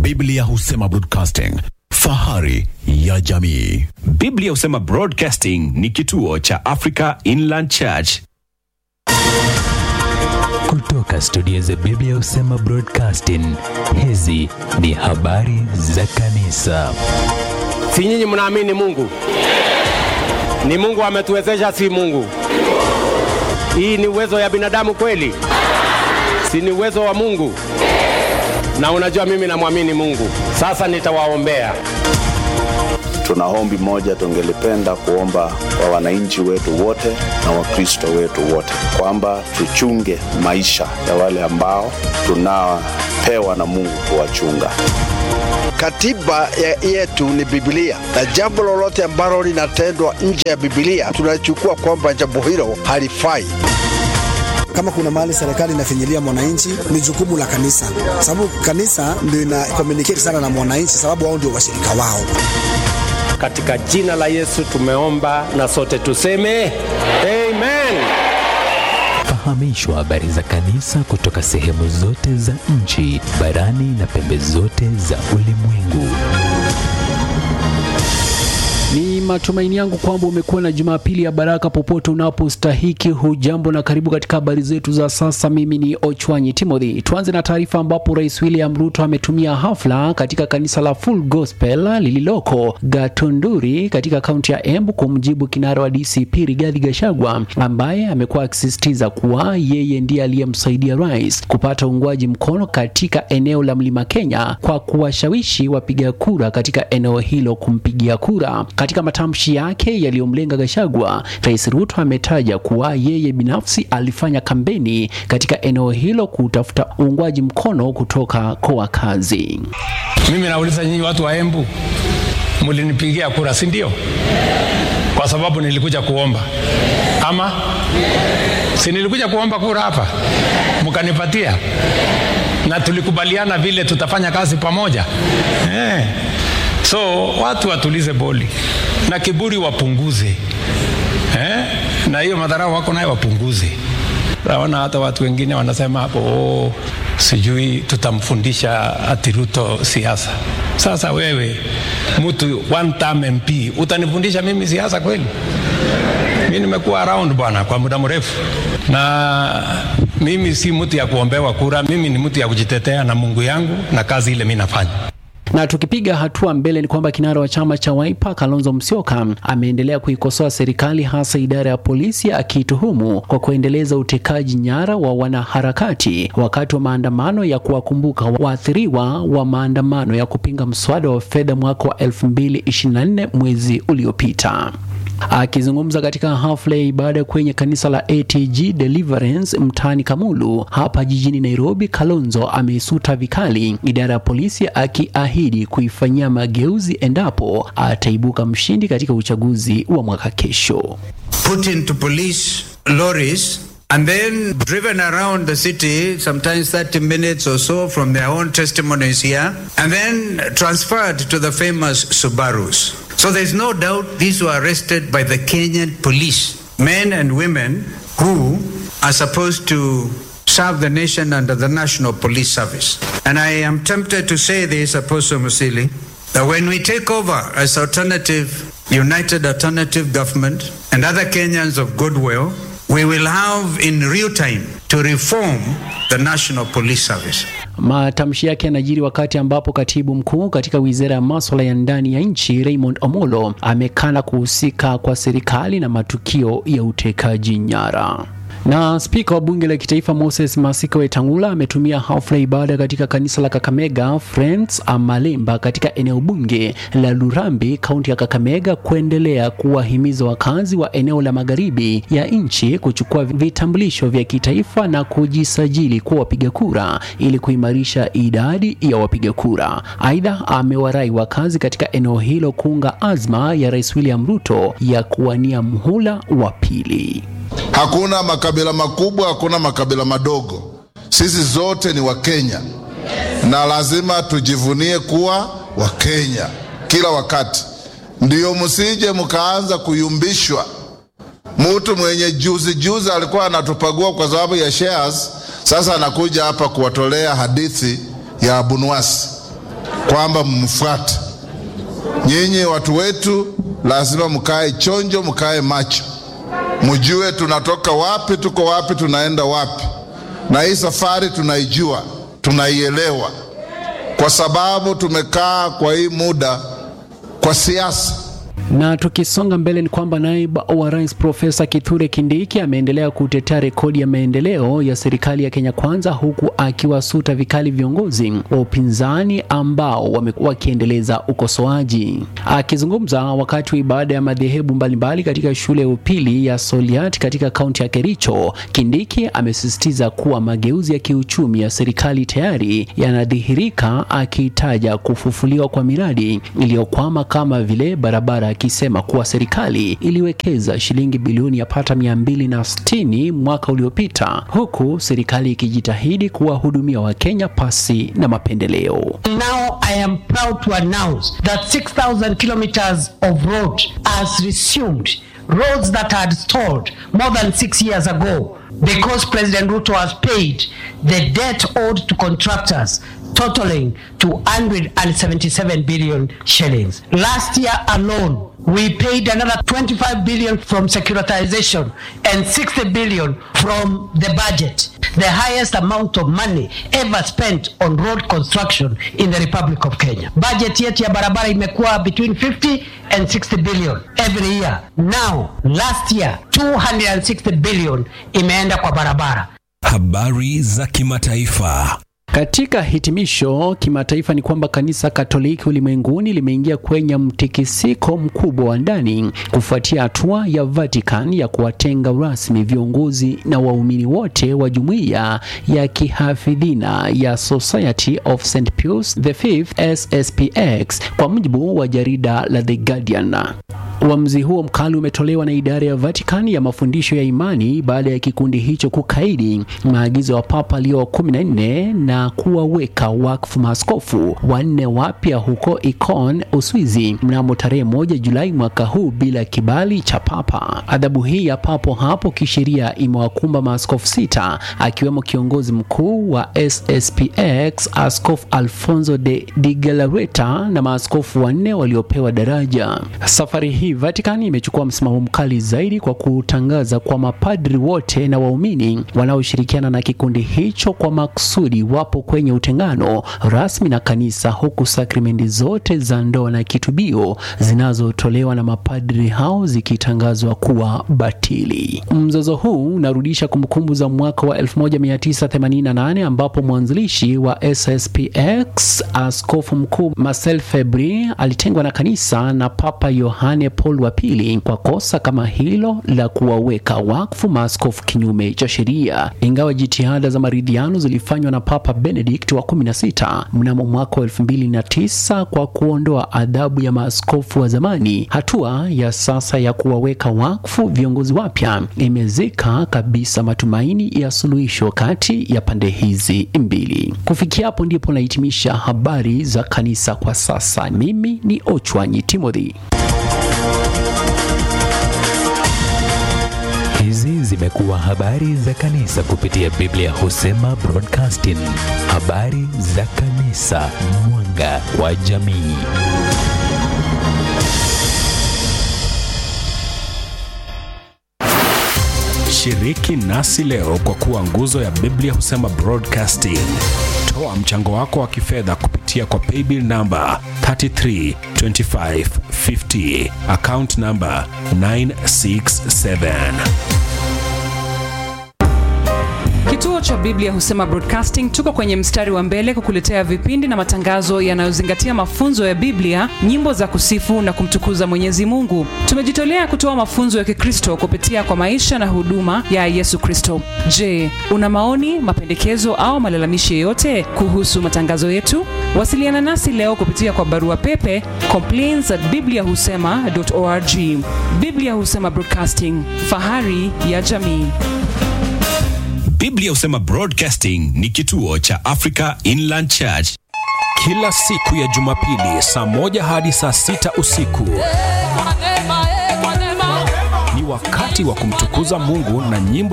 Biblia husema broadcasting, fahari ya jamii. Biblia husema Broadcasting ni kituo cha Africa Inland Church. Kutoka studio za Biblia husema Broadcasting, hizi ni habari za kanisa. Si nyinyi mnaamini Mungu? Ni Mungu ametuwezesha, si Mungu? Hii ni uwezo ya binadamu kweli? Si ni uwezo wa Mungu? Na unajua mimi namwamini Mungu. Sasa nitawaombea. Tuna ombi moja tungelipenda kuomba kwa wananchi wetu wote na Wakristo wetu wote kwamba tuchunge maisha ya wale ambao tunapewa na Mungu kuwachunga. Katiba ya yetu ni Biblia, na jambo lolote ambalo linatendwa nje ya Biblia tunachukua kwamba jambo hilo halifai. Kama kuna mahali serikali inafinyilia mwananchi, ni jukumu la kanisa, sababu kanisa ndio ina communicate sana na mwananchi, sababu wao ndio washirika wao. Katika jina la Yesu tumeomba na sote tuseme amen. Fahamishwa habari za kanisa kutoka sehemu zote za nchi, barani na pembe zote za ulimwengu. Ni matumaini yangu kwamba umekuwa na Jumapili ya baraka popote unapostahiki. Hujambo na karibu katika habari zetu za sasa. Mimi ni Ochwanyi Timothy. Tuanze na taarifa ambapo Rais William Ruto ametumia hafla katika kanisa la Full Gospel lililoko Gatunduri katika kaunti ya Embu kumjibu kinara wa DCP Rigathi Gachagua ambaye amekuwa akisisitiza kuwa yeye ndiye aliyemsaidia rais kupata uungwaji mkono katika eneo la Mlima Kenya kwa kuwashawishi wapiga kura katika eneo hilo kumpigia kura. Katika matamshi yake yaliyomlenga Gachagua, Rais Ruto ametaja kuwa yeye binafsi alifanya kampeni katika eneo hilo kutafuta uungwaji mkono kutoka kwa wakazi. Mimi nauliza nyinyi watu wa Embu, mlinipigia kura, si ndio? Kwa sababu nilikuja kuomba ama si nilikuja kuomba kura hapa, mkanipatia na tulikubaliana vile tutafanya kazi pamoja eh. So watu watulize boli na kiburi wapunguze eh? na hiyo madharau wako nayo wapunguze. Naona hata watu wengine wanasema hapo oh, sijui tutamfundisha ati Ruto siasa. Sasa wewe mtu one term MP utanifundisha mimi siasa kweli? Mi nimekuwa around bwana kwa muda mrefu, na mimi si mtu ya kuombewa kura. Mimi ni mtu ya kujitetea na Mungu yangu na kazi ile mi nafanya. Na tukipiga hatua mbele ni kwamba kinara wa chama cha Wiper Kalonzo Musyoka ameendelea kuikosoa serikali hasa idara ya polisi akiituhumu kwa kuendeleza utekaji nyara wa wanaharakati wakati wa maandamano ya kuwakumbuka waathiriwa wa maandamano ya kupinga mswada wa fedha mwaka wa 2024 mwezi uliopita. Akizungumza katika hafla ya ibada kwenye kanisa la ATG Deliverance mtaani Kamulu hapa jijini Nairobi, Kalonzo ameisuta vikali idara ya polisi akiahidi kuifanyia mageuzi endapo ataibuka mshindi katika uchaguzi wa mwaka kesho. Put into police lorries and then driven around the city, sometimes 30 minutes or so from their own testimonies here, and then transferred to the famous Subarus. So there's no doubt these were arrested by the Kenyan police, men and women who are supposed to serve the nation under the National Police Service. And I am tempted to say this, Apostle Musili, that when we take over as alternative, united alternative government and other Kenyans of goodwill, we will have in real time to reform the National Police Service. Matamshi yake yanajiri wakati ambapo katibu mkuu katika wizara ya maswala ya ndani ya nchi Raymond Omolo amekana kuhusika kwa serikali na matukio ya utekaji nyara. Na spika wa bunge la kitaifa Moses Masika Wetangula ametumia hafla ibada katika kanisa la Kakamega Friends Amalemba katika eneo bunge la Lurambi, kaunti ya Kakamega, kuendelea kuwahimiza wakazi wa eneo la magharibi ya nchi kuchukua vitambulisho vya kitaifa na kujisajili kuwa wapiga kura ili kuimarisha idadi ya wapiga kura. Aidha, amewarai wakazi katika eneo hilo kuunga azma ya Rais William Ruto ya kuwania mhula wa pili. Hakuna makabila makubwa, hakuna makabila madogo. Sisi zote ni Wakenya na lazima tujivunie kuwa Wakenya kila wakati. Ndiyo, msije mkaanza kuyumbishwa. Mtu mwenye juzi juzi alikuwa anatupagua kwa sababu ya shares, sasa anakuja hapa kuwatolea hadithi ya Abunwasi. kwamba mmfuate. Nyinyi watu wetu, lazima mkae chonjo, mkae macho, mjue tunatoka wapi, tuko wapi, tunaenda wapi, na hii safari tunaijua, tunaielewa, kwa sababu tumekaa kwa hii muda kwa siasa Na tukisonga mbele ni kwamba naibu wa rais Profesa Kithure Kindiki ameendelea kutetea rekodi ya maendeleo ya serikali ya Kenya Kwanza, huku akiwasuta vikali viongozi wa upinzani ambao wamekuwa wakiendeleza ukosoaji. Akizungumza wakati wa ibada ya madhehebu mbalimbali katika shule ya upili ya Soliat katika kaunti ya Kericho, Kindiki amesisitiza kuwa mageuzi ya kiuchumi ya serikali tayari yanadhihirika, akitaja kufufuliwa kwa miradi iliyokwama kama vile barabara akisema kuwa serikali iliwekeza shilingi bilioni yapata mia mbili na sitini mwaka uliopita huku serikali ikijitahidi kuwahudumia Wakenya pasi na mapendeleo. Now I am proud to announce that 6,000 kilometers of road has resumed roads that had stalled more than six years ago because President Ruto has paid the debt owed to contractors totaling to 177 billion shillings. Last year alone, we paid another 25 billion from securitization and 60 billion from the budget, the highest amount of money ever spent on road construction in the Republic of Kenya. Budget yetu ya barabara imekuwa between 50 and 60 billion every year. Now, last year 260 billion imeenda kwa barabara. Habari za kimataifa. Katika hitimisho kimataifa ni kwamba kanisa Katoliki ulimwenguni limeingia kwenye mtikisiko mkubwa wa ndani kufuatia hatua ya Vatican ya kuwatenga rasmi viongozi na waumini wote wa jumuiya ya kihafidhina ya Society of St Pius the Fifth SSPX, kwa mujibu wa jarida la The Guardian. Uamuzi huo mkali umetolewa na idara ya Vatican ya mafundisho ya imani baada ya kikundi hicho kukaidi maagizo ya Papa Leo wa 14 na kuwaweka wakfu maaskofu wanne wapya huko Ikon, Uswizi mnamo tarehe moja Julai mwaka huu bila kibali cha Papa. Adhabu hii ya papo hapo kisheria imewakumba maaskofu sita akiwemo kiongozi mkuu wa SSPX Askofu Alfonso de Di Galarreta na maaskofu wanne waliopewa daraja. Safari hii Vatican imechukua msimamo mkali zaidi kwa kutangaza kwa mapadri wote na waumini wanaoshirikiana na kikundi hicho kwa makusudi wapo kwenye utengano rasmi na kanisa, huku sakramenti zote za ndoa na kitubio zinazotolewa na mapadri hao zikitangazwa kuwa batili. Mzozo huu unarudisha kumbukumbu za mwaka wa 1988 ambapo mwanzilishi wa SSPX Askofu Mkuu Marcel Febri alitengwa na kanisa na Papa Yohane Paul wa pili kwa kosa kama hilo la kuwaweka wakfu maaskofu kinyume cha sheria. Ingawa jitihada za maridhiano zilifanywa na Papa Benedict wa 16 mnamo mwaka wa 2009 kwa kuondoa adhabu ya maaskofu wa zamani, hatua ya sasa ya kuwaweka wakfu viongozi wapya imezika kabisa matumaini ya suluhisho kati ya pande hizi mbili. Kufikia hapo ndipo nahitimisha habari za kanisa kwa sasa. Mimi ni Ochwanyi Timothy. Hizi zimekuwa habari za kanisa kupitia Biblia Husema Broadcasting, habari za kanisa, mwanga wa jamii. Shiriki nasi leo kwa kuwa nguzo ya Biblia Husema Broadcasting. Toa mchango wako wa kifedha kupitia kwa paybill namba 332550 account namba 967. Kituo cha Biblia Husema Broadcasting tuko kwenye mstari wa mbele kukuletea vipindi na matangazo yanayozingatia mafunzo ya Biblia, nyimbo za kusifu na kumtukuza Mwenyezi Mungu. Tumejitolea kutoa mafunzo ya Kikristo kupitia kwa maisha na huduma ya Yesu Kristo. Je, una maoni, mapendekezo au malalamishi yoyote kuhusu matangazo yetu? Wasiliana nasi leo kupitia kwa barua pepe complaints at bibliahusema.org. Biblia Husema Broadcasting, fahari ya jamii. Biblia Husema Broadcasting ni kituo cha Africa Inland Church. Kila siku ya Jumapili saa moja hadi saa sita usiku ni wakati wa kumtukuza Mungu na nyimbo